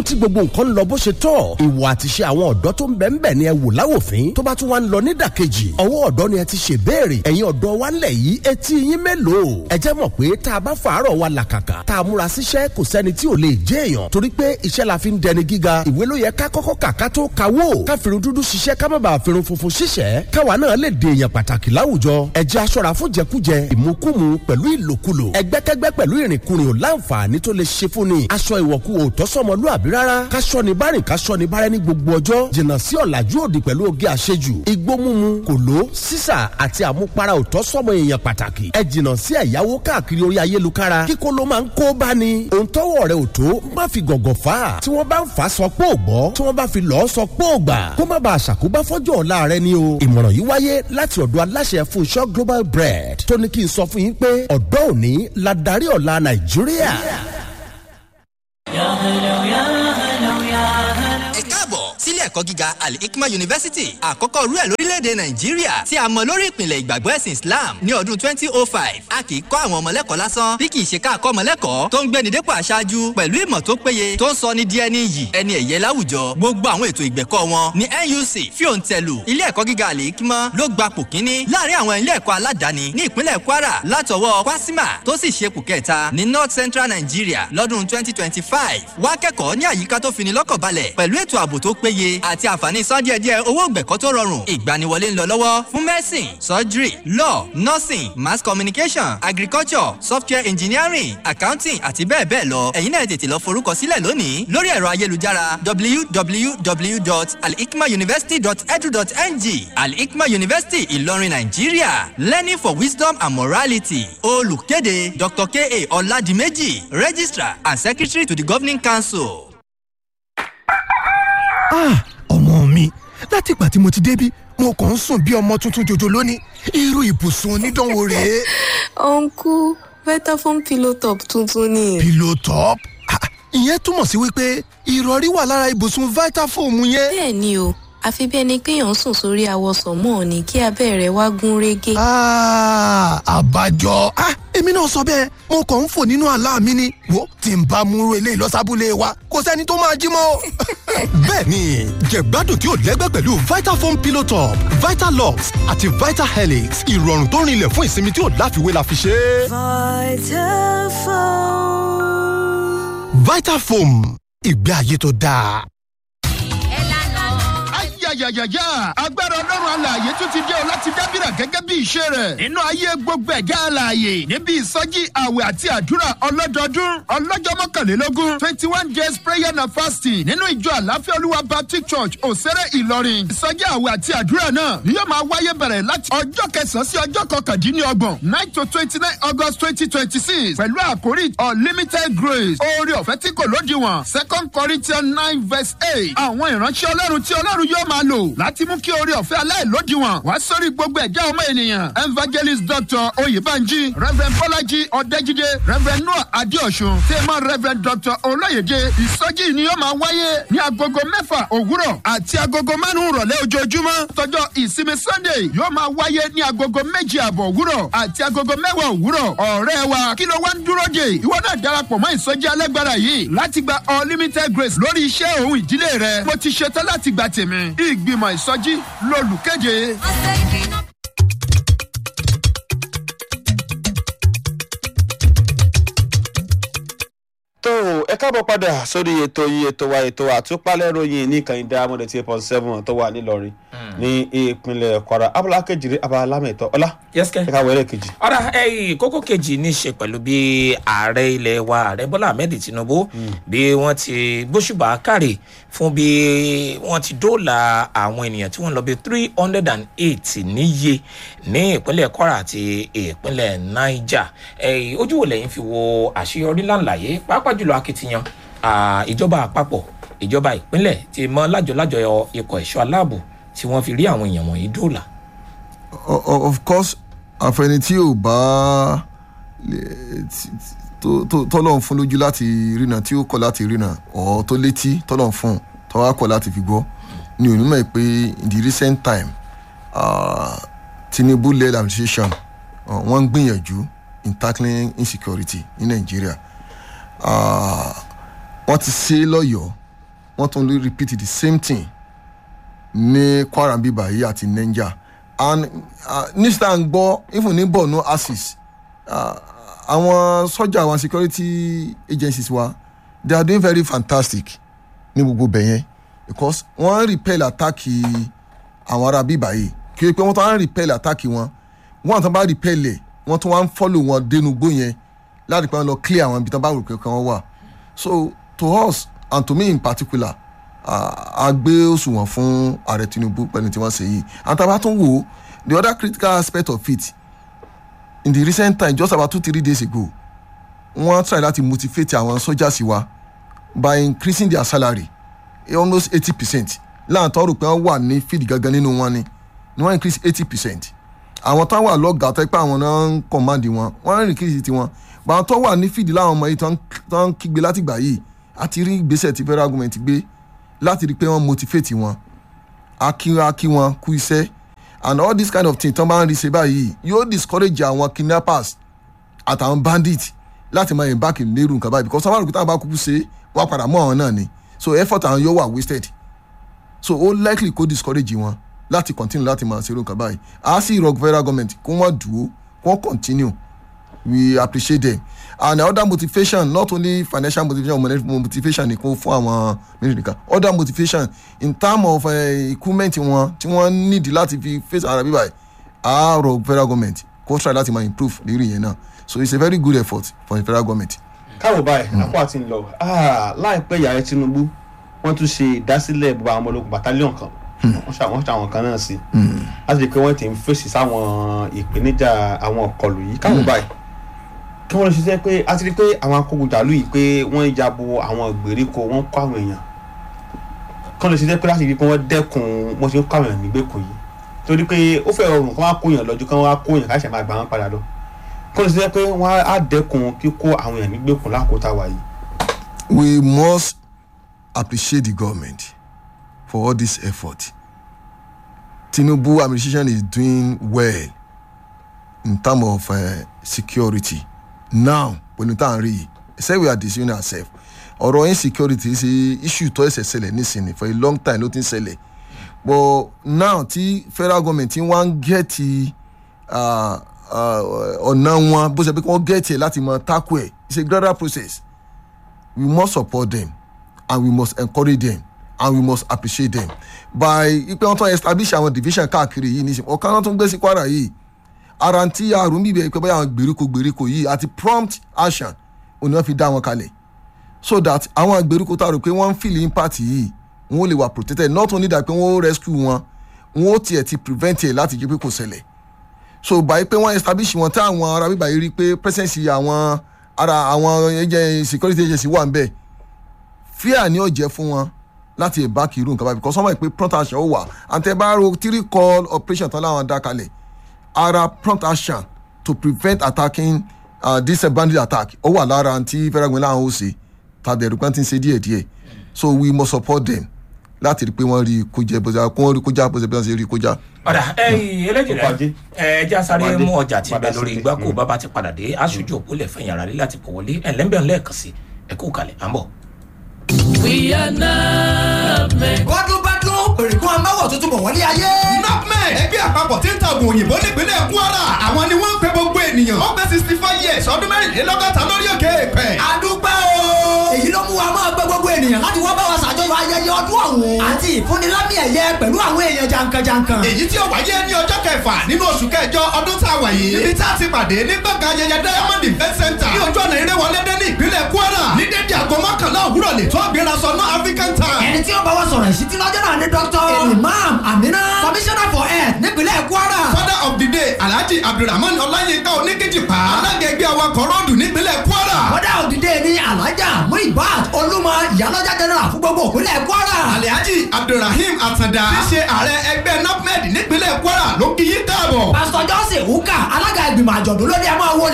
tí gbogbo nǹkan ń lọ bó ṣe tọ́ ìwà àtiṣe àwọn ọ̀dọ́ tó ń bẹ̀ ń bẹ̀ ni ẹ wò láwòfín tó bá tún wá ń lọ nídàkejì ọwọ́ ọ̀dọ́ ni ẹ ti ṣe béèrè ẹ̀yin ọ̀dọ́ wa ńlẹ̀ yìí etí yín mélòó ẹ jẹ́ mọ̀ pé tá a bá fàárọ̀ wa làkàkà tá a múra síṣẹ́ kò sẹ́ni tí ò lè jẹ́ èèyàn torí pé iṣẹ́ la fi ń dẹni gíga ìwé ló yẹ ká kọ́kọ́ kà ká tó kawó ká fìrun dúdú ṣiṣẹ́ ká má bàa fìrun funfun ṣiṣẹ́ káwa náà lè dè èèyàn pàtàkì láwùjọ ẹ jẹ́ aṣọ́ra fún jẹkújẹ ìmukúmu pẹ̀lú ìlòkulò ẹgbẹ́kẹ́gbẹ́ pẹ̀lú ìrìnkúrìn ò láǹfààní tó lè ṣe fún ni aṣọ ìwọ̀kú ò tọ́sọ́mọlúàbí rárá káṣọ ni bárìn káṣọ ni bárẹ́ ní gbogbo ọjọ́ jìnnà sí ọ̀làjú òdì pẹ̀lú oge àṣejù igbó mímu kòló sísà àti àmupara ò tọ́sọ́mọ èèyàn pàtàkì ẹ jìnnà sí ẹ̀yáwó káàkiri orí ayélukára kíkó ló máa ń kó bá ni òun tọ́wọ́ rẹ̀ ò tó má fi gọ̀gọ̀ fà á tí wọ́n bá ń fà á sọ pé ò gbọ́ tí wọ́n bá fi lọ́ọ́ sọ pé ò gbà kó má bàa ṣàkóbá fọ́jọ́ ọ̀la rẹ ni o ìmọ̀ràn yìí wáyé láti ọ̀dọ̀ aláṣẹ Fúnṣọ́ Global Bread tó ní kí n sọ fún yín pé ọ̀dọ́ òní la darí ọ̀la Nàìjíríà. ẹ káàbọ̀ sílé ẹ̀kọ́ gíga al-hikma university àkọ́kọ́ rú ẹ̀ lórílẹ̀‐èdè nàìjíríà tí a mọ̀ lórí ìpìlẹ̀ ìgbàgbọ́ ẹ̀sìn islam ní ọdún 2005 a kì í kọ́ àwọn ọmọlẹ́kọ̀ọ́ lásán bí kì í ṣe ká kọ́ ọmọlẹ́kọ̀ọ́ tó ń gbéni dépò aṣáájú pẹ̀lú ìmọ̀ tó péye tó ń sọ ní díẹ̀ ní iyì ẹni ẹ̀yẹ láwùjọ gbogbo àwọn ètò ìgbẹ̀kọ́ wọn ní nuc fíòǹtẹ̀lù ilé ẹ̀kọ́ gíga al-hikma ló gba pò kíní láàrin àwọn ilé ẹ̀kọ́ aládàáni ní ìpínlẹ̀ kwara látọwọ́ kwasima tó sì ṣe pò kẹta ní north central nigeria lọ́dún 2025 wá kẹ́kọ̀ọ́ ní àyíká tó fini lọ́kàn balẹ̀ pẹ̀lú ètò ààbò tó péye àti àǹfààní san díẹ̀díẹ̀ owó gbẹ̀kọ́ tó rọrùn ìgbaniwọlé ń lọ lọ́wọ́ fún medicine surgery law nursing mass communication agriculture software engineering accounting àti bẹ́ẹ̀ bẹ́ẹ̀ lọ ẹ̀yin náà tètè lọ forúkọ sílẹ̀ lónìí lórí ẹ̀rọ ayélujára www.alhikmauniversity.edu.ng alhikma university ìlọrin nàìjíríà learning for wisdom and morality olùkéde dr ka ọ̀làdìmẹ́jì registrar and secretary to the governing council. ah ọmọ mi láti ìgbà tí mo ti débí mo kàn ń sùn bí ọmọ tuntun jòjò lónìí irú ibùsùn onídánwò rèé. uncle vitafoam pillow top tuntun ni. pillow top Ah, ìyẹn túmọ̀ sí wípé ìrọ̀rí wà lára ibùsùn vitafoam yẹn. bẹ́ẹ̀ ni o àfi bí ẹni pé èèyàn sùn sórí awọsàn mọ́ ni kí abẹ́ rẹ̀ wá gún régé. Ah, àbájọ Ah, èmi náà sọ bẹ́ẹ̀ mo kàn ń fò nínú àlá mi ni wo tí n bá múrò eléyìí lọ́sàbúlé wa kò sẹ́ni tó máa jí mọ́. bẹ́ẹ̀ni jẹ̀gbádùn tí ò lẹ́gbẹ́ pẹ̀lú vitafoam pillow top vitalux àti vitahelix ìrọ̀rùn tó rinlẹ̀ fún ìsinmi tí ò láfiwé la fi ṣe é. vitafoam ìgbé ayé tó dáa. ayayayaya agbára ọlọ́run alààyè tún ti dé o láti dábìrà gẹ́gẹ́ bí ìṣe rẹ̀ nínú ayé gbogbo ẹ̀dá alààyè níbi ìsọjí àwẹ̀ àti àdúrà ọlọ́dọọdún ọlọ́jọ́ mọ́kànlélógún twenty one days prayer and fasting nínú ìjọ àláfíà olúwa baptist church òsèré ìlọrin ìsọjí àwẹ̀ àti àdúrà náà ni yóò máa wáyé bẹ̀rẹ̀ láti ọjọ́ kẹsàn-án sí ọjọ́ kọkàndínlọ́gbọ̀n nine to twenty nine august twenty twenty six pẹ̀lú àkórí unlimited grace oore ọ̀fẹ́ tí kò lódiwọ̀n second corinthians nine verse eight àwọn ìránṣẹ́ ọlọ́run tí ọlọ́run yóò máa lò láti mú kí oore ọ̀fẹ́ aláìlódiwọ̀n wá sórí gbogbo ẹ̀dá ọmọ ènìyàn evangelist dr oyèbánjí reverend bọ́lájí ọ̀dẹ́jídé reverend noah adéọ̀sùn tèmọ́ reverend dr olóyèdè ìsọjí ni yóò máa wáyé ní agogo mẹ́fà òwúrọ̀ àti agogo márùn-ún rọ̀lẹ́ ojoojúmọ́ tọjọ́ ìsinmi sunday yóò máa wáyé ní agogo méjì àbọ̀ òwúrọ̀ àti agogo mẹ́wàá òwúrọ̀ ọ̀rẹ́ wa kí ló wá ń dúró dè ìwọ náà darapọ̀ mọ́ ìsọjí alágbára yìí láti gba unlimited grace lórí iṣẹ́ òun ìdílé rẹ mo ti ṣetán láti gba tèmi ìgbìmọ̀ ìsọjí lolùkéde. tó o, ẹ káàbọ̀ padà sórí ètò yìí ètò wa ètò àtúpalẹ̀ ròyìn ní kàn dá amúdẹ̀ tí eight seven tó wà nílọrin ní ìpínlẹ̀ kwara abala kejìlé abala lámẹ̀tọ́ ọlá yẹ́sìkẹ́. ẹ káwọ́ ẹ̀rẹ́ kejì. ọ̀rá ẹ̀yìn kókó kejì ní í ṣe pẹ̀lú bí ààrẹ ilẹ̀ wa ààrẹ bọ́lá ahmed tinubu bí wọ́n ti gbóṣùbà kárì fún bí wọ́n ti dóòlà àwọn ènìyàn tí wọ́n lọ bí three hundred and eight níye ní ìpínlẹ̀ kwara àti ìpínlẹ̀ niger ẹ̀yìn ojú wo lẹ́yìn fi wo àṣeyọrí ńláńláyé pàápàá jùlọ akitiyan ah, ìjọba àpapọ̀ ìjọba ìpínlẹ̀ ti mọ lájọlájọ ikọ̀ ẹ̀ṣọ́ aláàbò tí wọ́n fi rí àwọn èèyàn wọ̀nyí dóòlà. O- o- of course àfẹni tí ò bá lè- tí- tó- tó- tọ́lọ̀ fún lójú láti rìnà tí ó kọ̀ láti rìnà ọ̀ tó létí tọ́lọ̀ fún tọ́wá kọ̀ láti fi gbọ́ ni onímọ̀ pé in the recent time uh, tinubu led administration uh, wọ́n ń gbìyànjú in tackling insecurity ní nàìjíríà uh, wọ́n ti ṣe é lọ́yọ̀ọ́ wọ́n tún lè repeat the same thing ní kwara bíbá yìí àti niger and uh, nísìtà ń gbọ́ even ní borno axis uh, àwọn sọ́jà àwọn security agencies wa they are doing very fantastic ní gbogbo bẹ̀yẹn because wọ́n repel attack àwọn ará bíbá yìí kí o pé wọ́n tún wá repel attack wọn wọ́n tún bá repel ẹ̀ wọ́n tún wá ń follow wọn dénú gbó yẹn láti pé wọ́n lọ clear àwọn ibi tí wọ́n bá rò pé kàn wọ́n wà so to us and to me in particular uh, a gbé òṣùwọ̀n fún ààrẹ tinubu pẹ̀lú tí wọ́n ṣe yìí and tá a bá tún wò ó the other critical aspect of it in the recent time just about two three days ago wọ́n try láti motivate àwọn soldiers wa by increasing their salary almost eighty percent láàtọ̀ rò pé wọ́n wà ní field gangan nínú wọn ni ni wọ́n increase eighty percent àwọn tó wà lọ́gàá tó pé àwọn náà ń command wọn wọ́n ń increase tiwọn but àwọn tó wà ní field láwọn ọmọ yìí tó ń kígbe látìgbà yìí àti rí ìgbésẹ̀ tí federal government gbé láti rí i pé wọ́n motivate wọn akí wọn kú iṣẹ́ and all this kind of thing tó máa ń rí ṣe báyìí yóò discourage àwọn kidnappers àtàwọn bandits láti máa embark lérú nǹkan báyìí because sábàrùkú táwọn bá kúkú ṣe wọ́n padà mọ́ àwọn náà ni so effort àwọn yóò wà wasted so ó likely kó discourage wọn láti continue láti máa ṣerú nǹkan báyìí a sì rọ federal government kó wọ́n dúró kó wọ́n continue we appreciate them and other motivation not only financial motivation motivation nìkan fún àwọn mílíọ̀nù nìkan other motivation in terms of uh, equipment wọn tí wọ́n need láti fi face ara bíbá yìí a rọ federal government kó try láti máa improve lérí yẹn náà so it's a very good effort for the federal government. káwọ báyìí àpò àti ń lọ láìpẹ́ ìyàrá tinubu wọ́n tún ṣe ìdásílẹ̀ gbogbo àwọn ọmọ ológun battalion kan wọ́n ṣe àwọn ṣàwọn kan náà sí láti rí i pé wọ́n ti ń fèsì sáwọn ìpèníjà àwọn ọkọlù yìí káwọ báyìí kí wọ́n lè ṣiṣẹ́ pé a ti rí i pé àwọn akógunjàlú yìí pé wọ́n ya bo àwọn ìgbèríko wọ́n kọ́ àwọn èèyàn kí wọ́n lè ṣiṣẹ́ pé láti rí i pé wọ́n dẹ́kun wọ́n ṣe ń kọ́ àwọn èèyàn nígbèkùn yìí torí pé ó fẹ́ rọrùn kí wọ́n á kó èèyàn lọ́jọ́ kí wọ́n á kó èèyàn káṣẹ̀ máa gbà wọ́n padà lọ kí wọ́n lè ṣiṣẹ́ pé wọ́n á dẹ́kun kíkó àwọn èèyàn nígbèkùn lákòótá wa yìí. we must appreciate the government for all this effort tinubu administration is doing well in terms of uh, security now pẹ̀lú tá à ń rí yìí say we are deceiving ourselves ọ̀rọ̀ insecurity ṣe issue tó ẹsẹ̀ ṣẹlẹ̀ nísìnyí for a long time ló ti ń ṣẹlẹ̀ but now tí federal government wá ń gẹ̀ẹ́tì ọ̀nà wọn bó ṣe pé kí wọ́n gẹ̀ẹ́tì ẹ̀ láti mọ tackle ẹ̀ it's a gradual process we must support them and we must encourage them and we must appreciate them by ipe wọn tún establish àwọn division káàkiri yìí nísìnyí ọ̀kan náà tún gbé sí kwara yìí ara tí àrùn bíbẹ̀ pé báyà àwọn gbèríko gbèríko yìí àti prompt action òní wọ́n fi dá wọn kalẹ̀ so that àwọn gbèríko tá a rò pé wọ́n ń feel impact yìí wọ́n lè wà protected not only that pé wọ́n rescue wọn wọ́n tiẹ̀ ti prevent ẹ̀ láti jẹ́ pé kò ṣẹlẹ̀ so báyìí pé wọ́n establish wọn tí àwọn ará bíbá yìí rí pé presence àwọn ara àwọn agent security agency wà ń bẹ̀ fear ni ó jẹ́ fún wọn láti embark irú nǹkan báyìí because wọ́n mọ̀ pé prompt action ó wà and tẹ́ bá ro three call operation tán láwọn dá kalẹ̀ ara prompt action to prevent attacking uh, this uh, bandit attack ó wà lára àǹtí fẹ́rẹ́gbẹ́ láwọn ó ṣe tàbí ẹ̀rù kan ti ń ṣe díẹ̀ díẹ̀ so we must support them láti rí i pé wọ́n rí kójá bó ṣe kó rí kójá bó ṣe bí wọ́n ṣe rí kójá. ọ̀dà eléjì rẹ̀ ẹ jẹ́ sáré mú ọjà tí bẹ lórí igbá kó bàbá ti padà dé aṣojú òpó lè fẹ̀yìn ara rí láti pọ̀ wọlé ẹ̀ lẹ́ńbẹ̀ẹ́ lẹ́ẹ̀kan sí ẹ kú kalẹ̀ à ń bọ̀. we are NAFMEC. bọ́dún bọ́dún òrìkún amáwọ̀ tuntun bọ̀ wọlé ayé. NAFMEC ẹgbẹ́ àpapọ̀ tí ń ta oògùn òyìnbó nípínlẹ̀ Kwara àwọn ni wọ́n ń pe gbogbo ènìyàn ó pé sixty five years ọdún mẹ́rìnlélọ́gọ́ta lórí òkè èèpẹ̀. àdúgbò o. èyí ló mú wa máa gbé gbogbo ènìyàn láti wá bá wa ṣàjọyọ̀ ayẹyẹ ọdún ọ̀hún. àti ìfúnnilámì ẹ̀yẹ pẹ̀lú àwọn èèyàn jankan-jankan. èyí tí ó wáyé ní ọjọ́ kẹfà nínú oṣù kẹjọ ọdún tá a wà yìí. níbi tá a ti pàdé ní gbọ̀ngàn ayẹyẹ Diamond Event Center. ní ojú ọ̀nà eré wọlé dé ní ìpínlẹ̀ Kwara. ní dédé aago mọ́kànlá òwúrọ̀ lè tó gbéra sọ ná African time. ẹni tí ó bá wa sọ̀rọ̀ ìṣítí lọ́jọ́ náà ni Dr. Imam Amina commissioner for health nípínlẹ̀ Kwara. father of the day Alhaji Abdulrahman Ọláyínká Oníkejìpá. alága ẹgbẹ́ awakọ̀ rọ́ọ̀dù nípínlẹ̀ Kwara. father of the day ni Alhaja Muibat Olúmọ ìyálọ́jà general fún gbogbo ìpínlẹ̀ Kwara. Alhaji Abdulrahim Atanda. tí ṣe ààrẹ ẹgbẹ́ NAFMED nípínlẹ̀ Kwara ló kí yín káàbọ̀. pastor Johnson Uka alága ìgbìmọ̀ àjọ̀dún lórí ẹ̀ máa wọlé.